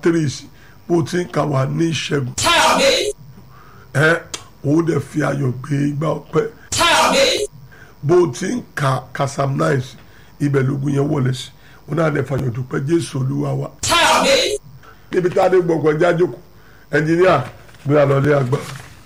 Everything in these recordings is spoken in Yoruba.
three sí bó ti ń kà wá ní ìṣẹ́gun ẹ òun dẹ̀ fi ayọ̀ gbé igbá ọpẹ́ bó ti ń ka kasam nine sí ibẹ̀ lógun yẹn wọlé sí òun náà dẹ̀ fàyọ̀ dúpẹ́ jésù olúwa wa níbi tá a dé gbọ̀ngàn jájòkó ẹnjìníà gbé àlọ́lé àgbà.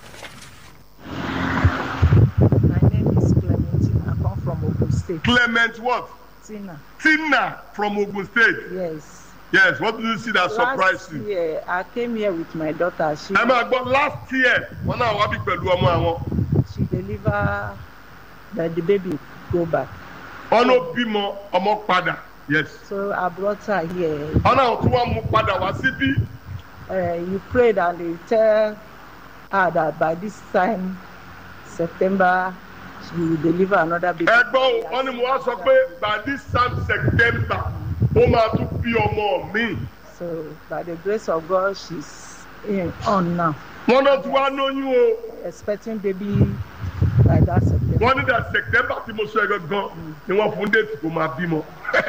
My name is Clementine. I come from Ogun State. Clement what? Tina. Tina from Ogun State. Yes. Yes, what did you see that surprised Last you? year, I came here with my daughter. She ẹ máa gbọ́ last year wọn náà wá bí pẹ̀lú ọmọ àwọn she deliver that the baby go back. ọ̀nà bímọ ọmọ padà yes So I brought her here. ọ̀nà tí wọ́n mú padà wá síbí Uh, you prayed and they tell her that by this time, September, she will deliver another baby. ẹgbọ́n o wọ́n ní mo wá sọ pé by this time September ó máa tún bí ọmọ mi So by the grace of God, she's in, on now, wọ́n náà tún wá lóyún o expecting baby by that September. wọ́n ní that September tí mo sọ ẹ gangan ni wọ́n fún déètì kó máa bímọ.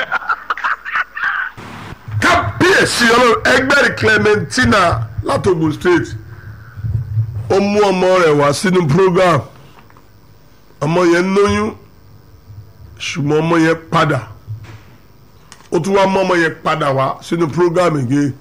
kábíyèsí ọlọ́run ẹgbẹ́rì Clementina láti Ogun State ó mú ọmọ rẹ̀ wá sínú program ọmọ yẹn lóyún ṣùgbọ́n ọmọ yẹn padà ó tún wá mú ọmọ yẹn padà wá sínú program again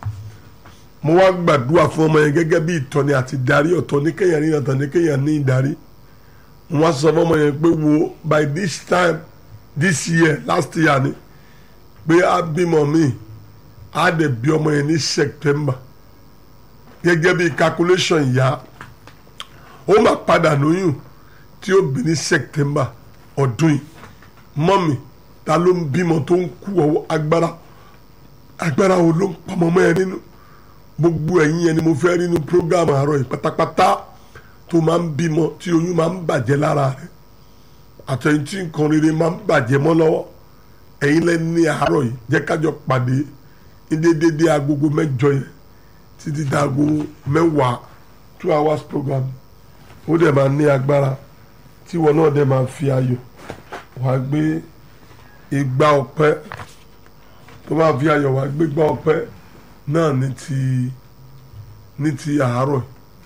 mo wá gbàdúrà fún ọmọ yẹn gẹ́gẹ́ bí ìtọ́ni àti ìdarí ọ̀tọ̀ ní kéèyàn ní ọ̀tọ̀ ní kéèyàn ní ìdarí mo wá sọ fún ọmọ yẹn pé wo by this time this year last year ni pé a bímọ mi a dẹ̀ bí ọmọ yẹn ní September gẹ́gẹ́ bí calculation ìyá ó máa padà lóyún tí ó bí ní September ọdún yìí mọ́mì ta ló ń bímọ tó ń kú ọwọ́ agbára agbára wo ló ń pamọ́ mọ́ ẹ nínú gbogbo ẹ̀yin yẹn ni mo fẹ́ rí inú program àárọ̀ yìí pátápátá tó máa ń bímọ tí oyún máa ń bàjẹ́ lára rẹ̀ àtẹ̀yìn tí nǹkan rere máa ń bàjẹ́ mọ́ lọ́wọ́ ẹ̀yin lẹ́ni ní àárọ̀ yìí jẹ́ kájọ pàdé ní déédéé agogo mẹ́jọ yẹn títí dago mẹ́wàá two hours program ó dẹ̀ máa ní agbára tí wọn náà dẹ̀ máa fi ayọ̀ wàá gbé igbá ọpẹ́ tó máa fi ayọ̀ wàá gbé igbá ọpẹ́ náà ní ti ní ti àárọ̀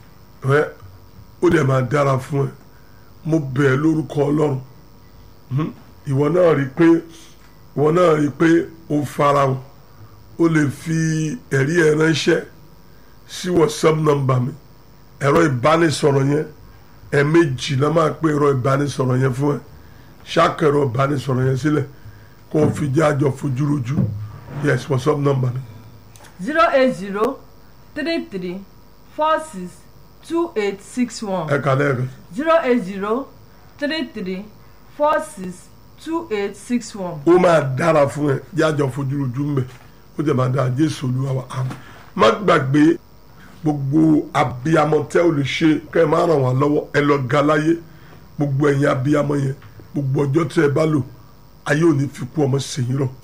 ẹ ó dẹ̀ máa dára fún ẹ mo bẹ̀ ẹ́ lórúkọ ọlọ́run Hmm? ìwọ náà rí i pé ìwọ náà rí i pé o farahàn o lè fi ẹ̀rí ẹ ránṣẹ́ sí whatsapp number mi ẹ̀rọ ìbánisọ̀rọ̀ yẹn ẹ̀ẹ̀mejì náà máa pé ẹ̀rọ ìbánisọ̀rọ̀ yẹn fún ẹ ṣáàkì ẹ̀rọ ìbánisọ̀rọ̀ yẹn sílẹ̀ kó o fi jẹ́ àjọ fojúrojú yes whatsapp number mi zero eight zero three three four six two eight six one ẹ kàlẹ́ rẹ̀ zero eight zero three three four six two eight six one. ó máa dára fún ẹ jájọ fojúrojú mbẹ ó jẹ máa dára jésù olúwa wa àmín má gbàgbé gbogbo abiyamọ tẹ ò lè ṣe kẹ ẹ máa ràn wá lọ́wọ́ ẹ lọ ga láyé gbogbo ẹ̀yin abiyamọ yẹn gbogbo ọjọ́ tẹ ẹ bá lò ayé ò ní fi kú ọmọ sèyìn rọ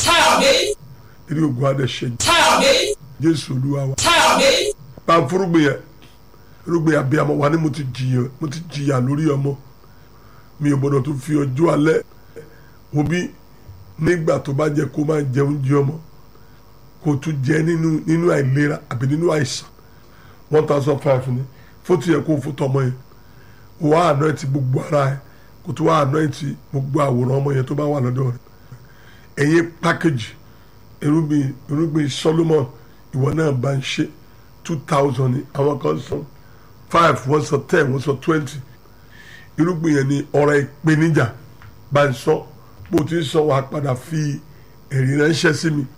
eré ogun adẹ ṣe jésù olúwa wa bá ń fúrúgbìn yẹn fúrúgbìn abiyamọ wa ni mo ti jìyà mo ti jìyà lórí ọmọ mi ò gbọdọ̀ tún fi ọjọ́ alẹ́ wo bí nígbà tó bá jẹ kó máa jẹ oúnjẹ ọmọ kó tún jẹ nínú nínú àìlera àbí nínú àìsàn one thousand five ni fótó yẹ kó fótó ọmọ yẹn wàá àná ẹ ti gbogbo ara ẹ kó tó wàá àná ẹ ti gbogbo àwòrán ọmọ yẹn tó bá wà lọ́dọ̀ rẹ ẹ̀yin pákéjì irúgbìn irúgbìn Solomon ìwọ náà bá ń ṣe two thousand ni àwọn kan sọ five wọ́n sọ ten wọ́n sọ twenty irúgbìn yẹn ni ọ̀rọ̀ ìpèníjà bá ń sọ bó ti ń sọ wàá padà fi ẹ̀rí ránṣẹ́ sí mi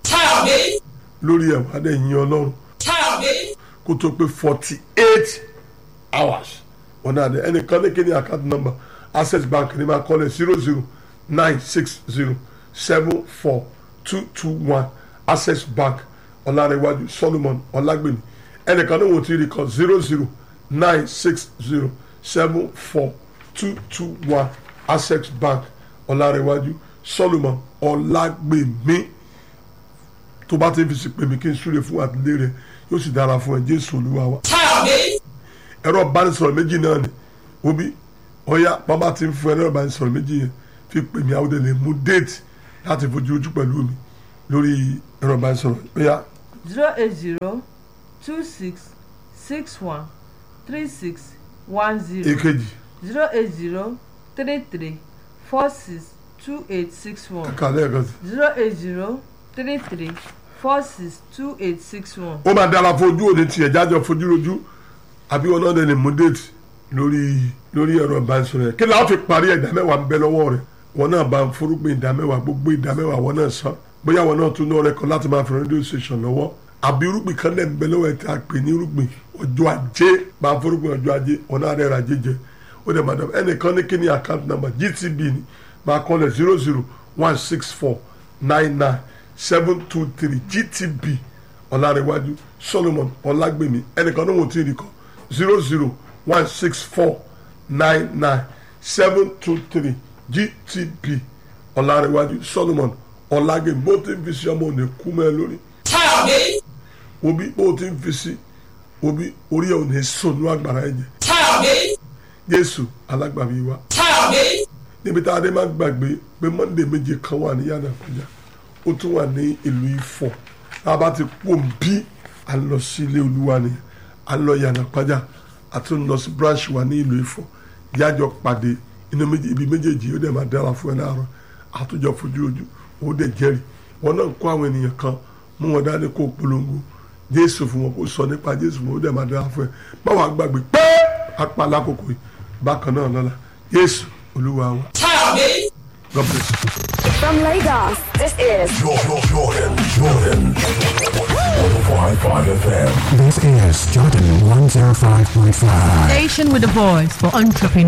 lórí ẹ̀wà dẹ̀ yin ọlọ́run kó tó pé forty eight hours wọn náà dẹ ẹnìkan ní kíni account number access bank ní máa kọ́lẹ̀ zero zero nine six zero seven four two two one access bank ọ̀làrẹ̀wájú solomon ọ̀làgbèmí ẹnìkan ní wọ́n ti rí kan zero zero nine six zero seven four two two one access bank ọ̀làrẹ̀wájú solomon ọ̀làgbèmí tó bá ti fi sí pèmí kí n súre fún àtìlẹ́ rẹ yóò sì dára fún ẹ jésù olúwa wa. ẹ̀rọ ìbánisọ̀rọ̀ méjì náà ni obi ọ̀ya bàbá ti ń fún ẹ̀rọ ìbánisọ̀rọ̀ méjì yẹn fi pèmí àwọn ọdẹ lè mú déètì láti fojú ojú pẹ̀lú mi lórí ẹ̀rọ ìbánisọ̀rọ̀ ọ̀ya zero eight zero two six six one three six one zero èkejì zero eight zero three three four six two eight six one kàkà lẹ́ẹ̀kan sí. zero eight zero three three four six two eight six one. ó máa dára fojú òní tiẹ̀ jájọ fojú rojú àbí wọn náà lè mú déètì lórí lórí ẹ̀rọ ìbánisọ̀rọ̀ yẹn kí ni a fi parí ìdá mẹ́wàá ń bẹ lọ́wọ́ rẹ̀ wọn náà bá ń forúgbìn ìdá mẹ́wàá gbogbo ìdá mẹ́wàá wọn náà san bóyá wọn náà tún náà rẹ̀ kan láti máa fi rédíò station lọ́wọ́ àbí irúgbìn kan náà ń bẹ lọ́wọ́ ẹ̀ tí a pè ní irúgbìn ọjọ́ ajé bá ń forúgbìn ọjọ́ ajé wọn náà rẹ̀ ra jẹjẹ ó dẹ̀ madam ẹnìkan ní kí ni account number GTB ni máa kọ́ lẹ̀ zero zero one six four nine nine seven two three GTB ọ̀làrẹ̀wájú solomon ọ̀làgbèmí ẹnìkan náà wọ́n ti rí kọ́ zero zero one six four nine nine seven two three gtp ọ̀làrẹ̀wájú solomon ọ̀làgbèmí bó ti ń fi sí ọmọ òní kú mẹ́ lórí Káyọ̀dé obi bó ti ń fi sí obi orí ẹ̀ òní sọnù àgbàrá ẹ̀jẹ̀ Káyọ̀dé jésù alágbàbí wa Káyọ̀dé níbi tá a dé máa gbàgbé pé monday méje kan wà ní yàrá àpájà ó tún wà ní ìlú ifọ̀ tá a bá ti pò ń bí a lọ sí ilé olúwa ni a lọ yàrá àpájà a tún lọ sí branch wa ní ìlú ifọ̀ yájọ pàdé inú méjì ibi méjèèjì ó dẹ̀ máa dára fún ẹ láàárọ̀ àtúnjọ fojú ojú ó dẹ̀ jẹ́rìí wọn náà kó àwọn ènìyàn kan mú wọn dání kó polongo jésù fún wọn kó sọ nípa jésù fún wọn ó dẹ̀ máa dára fún ẹ báwa gbàgbé pé apá lákòókò yìí bákan náà lọ́la jésù olúwa wa Káyọ̀dé. god bless you. From Lagos, this is Jordan, Jordan, Jordan. 105.5 FM. This is Jordan 105.5. Station with a voice for entrepreneurs.